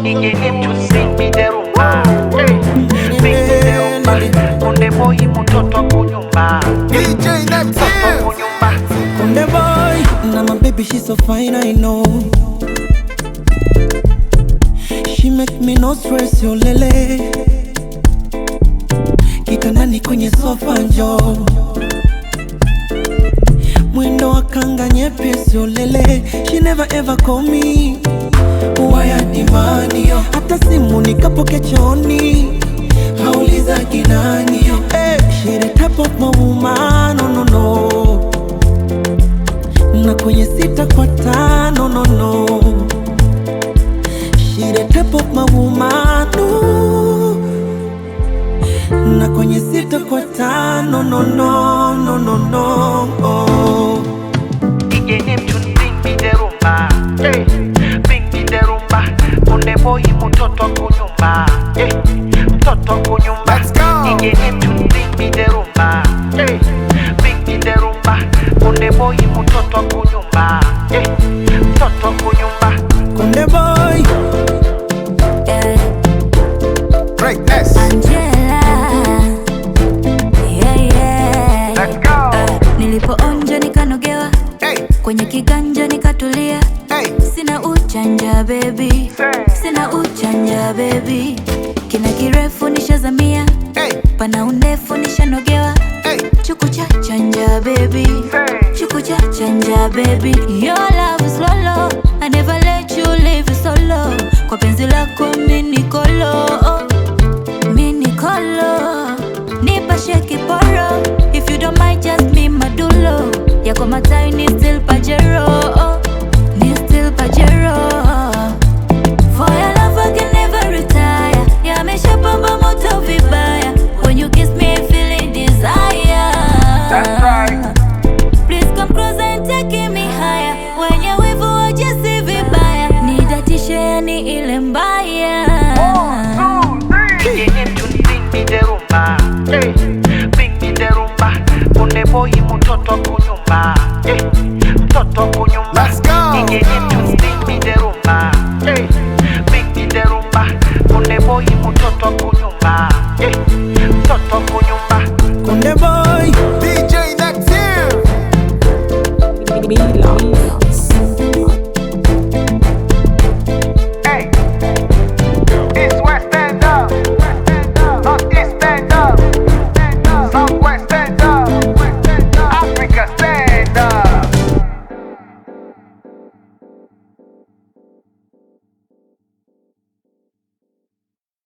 Igeni mtu sing me the rumba Hey, Sing me the rumba Konde boy mtoto kunyumba DJ Neptune. kunyumba Konde boy, now my baby she's so fine I know. She make me no stress yo lele. Kitandani kwenye sofa njo mwendo wa kanga nyepesi yo lele. She never ever call me waya dimani yo, hata simu nikapoke choni hauliza kinani yo. Hey, she the type of my woman, no no no na kwenye sita kwa tano no no She the type of my woman no. na kwenye sita kwa tano no no no no no oh. Igeni mtu sing me the rumba Hey, Sing me the rumba Konde boy mtoto kunyumba Hey, mtoto kunyumba Let's go. Igeni mtu sing me the rumba Hey, Sing me the rumba Konde boy mtoto kunyumba Hey, mtoto kunyumba Konde boy Yeah, Greatness. Angela. Yeah, yeah. Let's go Ah, nilipoonja nikanogewa Hey, kwenye kiganja nikatulia hey. sina uchanja bebi sina uchanja bebi kina kirefu nishazamia Hey, pana undefu nishanogewa hey. chuku cha chanja baby chuku cha chanja baby your love is lolo I never let you live solo kwa penzi lako mini kolo mini kolo nipashe kiporo if you don't mind just be madulo yako mataini